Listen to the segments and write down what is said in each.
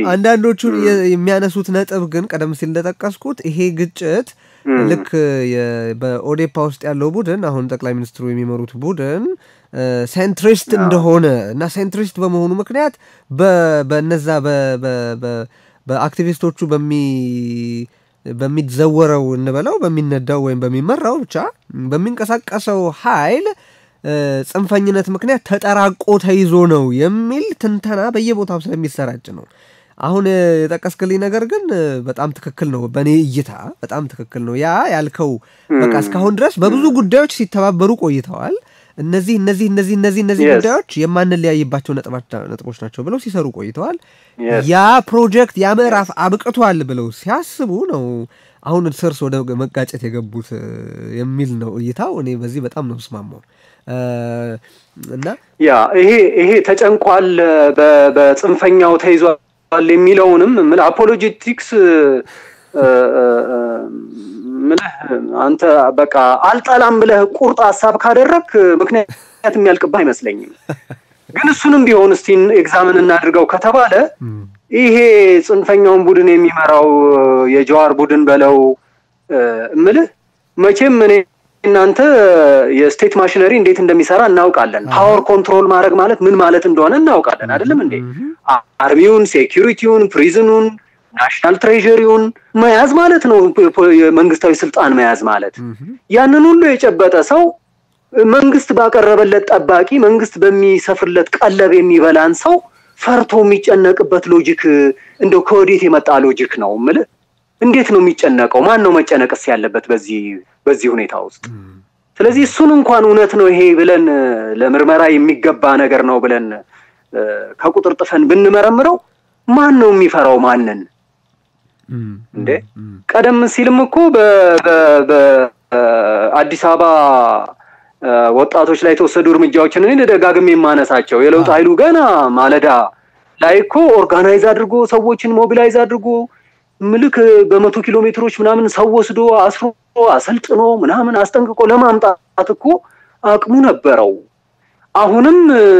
አንዳንዶቹ የሚያነሱት ነጥብ ግን ቀደም ሲል እንደጠቀስኩት ይሄ ግጭት ልክ በኦዴፓ ውስጥ ያለው ቡድን አሁን ጠቅላይ ሚኒስትሩ የሚመሩት ቡድን ሴንትሪስት እንደሆነ እና ሴንትሪስት በመሆኑ ምክንያት በነዛ በአክቲቪስቶቹ በሚዘወረው እንበለው በሚነዳው ወይም በሚመራው ብቻ በሚንቀሳቀሰው ኃይል ጽንፈኝነት ምክንያት ተጠራቆ ተይዞ ነው የሚል ትንተና በየቦታው ስለሚሰራጭ ነው። አሁን የጠቀስክልኝ ነገር ግን በጣም ትክክል ነው። በእኔ እይታ በጣም ትክክል ነው። ያ ያልከው በቃ እስካሁን ድረስ በብዙ ጉዳዮች ሲተባበሩ ቆይተዋል። እነዚህ እነዚህ እነዚህ እነዚህ እነዚህ ጉዳዮች የማንለያይባቸው ነጥቦች ናቸው ብለው ሲሰሩ ቆይተዋል። ያ ፕሮጀክት ያ ምዕራፍ አብቅቷል ብለው ሲያስቡ ነው አሁን እርስ በርስ ወደ መጋጨት የገቡት የሚል ነው እይታው። እኔ በዚህ በጣም ነው ምስማማው። እና ያ ይሄ ይሄ ተጨንቋል፣ በጽንፈኛው ተይዟል የሚለውንም አፖሎጂቲክስ ምልህ አንተ በቃ አልጠላም ብለህ ቁርጥ ሀሳብ ካደረግ ምክንያት የሚያልቅብህ አይመስለኝም። ግን እሱንም ቢሆን እስቲ ኤግዛምን እናድርገው ከተባለ ይሄ ጽንፈኛውን ቡድን የሚመራው የጀዋር ቡድን በለው ምልህ መቼም እኔ እናንተ የስቴት ማሽነሪ እንዴት እንደሚሰራ እናውቃለን። ፓወር ኮንትሮል ማድረግ ማለት ምን ማለት እንደሆነ እናውቃለን። አይደለም እንዴ? አርሚውን፣ ሴኪሪቲውን፣ ፕሪዝኑን፣ ናሽናል ትሬዥሪውን መያዝ ማለት ነው። የመንግስታዊ ስልጣን መያዝ ማለት ያንን ሁሉ የጨበጠ ሰው መንግስት ባቀረበለት ጠባቂ፣ መንግስት በሚሰፍርለት ቀለብ የሚበላን ሰው ፈርቶ የሚጨነቅበት ሎጂክ እንደው ከወዴት የመጣ ሎጂክ ነው የምልህ። እንዴት ነው የሚጨነቀው? ማን ነው መጨነቅስ ያለበት በዚህ በዚህ ሁኔታ ውስጥ? ስለዚህ እሱን እንኳን እውነት ነው ይሄ ብለን ለምርመራ የሚገባ ነገር ነው ብለን ከቁጥር ጥፈን ብንመረምረው ማን ነው የሚፈራው ማንን? እንዴ ቀደም ሲልም እኮ በአዲስ አበባ ወጣቶች ላይ የተወሰዱ እርምጃዎችን እኔ ደጋግሜ የማነሳቸው የለውጥ ኃይሉ ገና ማለዳ ላይ እኮ ኦርጋናይዝ አድርጎ ሰዎችን ሞቢላይዝ አድርጎ ምልክ በመቶ ኪሎ ሜትሮች ምናምን ሰው ወስዶ አስሮ አሰልጥኖ ምናምን አስጠንቅቆ ለማምጣት እኮ አቅሙ ነበረው። አሁንም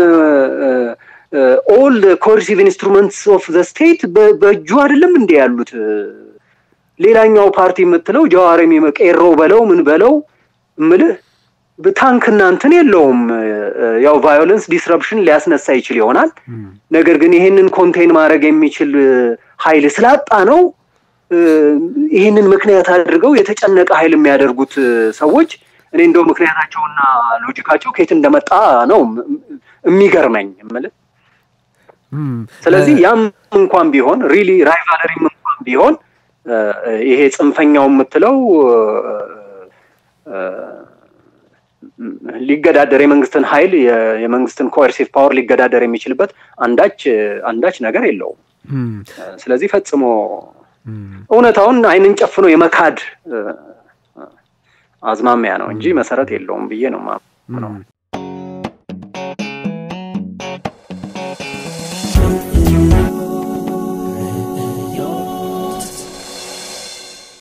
ኦል ኮርሲቭ ኢንስትሩመንትስ ኦፍ ዘ ስቴት በእጁ አይደለም እንዴ ያሉት? ሌላኛው ፓርቲ የምትለው ጀዋርም ቄሮ በለው ምን በለው ምልህ ታንክ እናንትን የለውም። ያው ቫዮለንስ ዲስረፕሽን ሊያስነሳ ይችል ይሆናል። ነገር ግን ይሄንን ኮንቴን ማድረግ የሚችል ኃይል ስላጣ ነው ይህንን ምክንያት አድርገው የተጨነቀ ኃይል የሚያደርጉት ሰዎች እኔ እንደው ምክንያታቸውና ሎጂካቸው ከየት እንደመጣ ነው የሚገርመኝ የምልህ። ስለዚህ ያም እንኳን ቢሆን ሪሊ ራይቫለሪም እንኳን ቢሆን ይሄ ጽንፈኛው የምትለው ሊገዳደር የመንግስትን ኃይል የመንግስትን ኮርሲቭ ፓወር ሊገዳደር የሚችልበት አንዳች አንዳች ነገር የለውም። ስለዚህ ፈጽሞ እውነታውን አይንን ጨፍኖ የመካድ አዝማሚያ ነው እንጂ መሰረት የለውም ብዬ ነው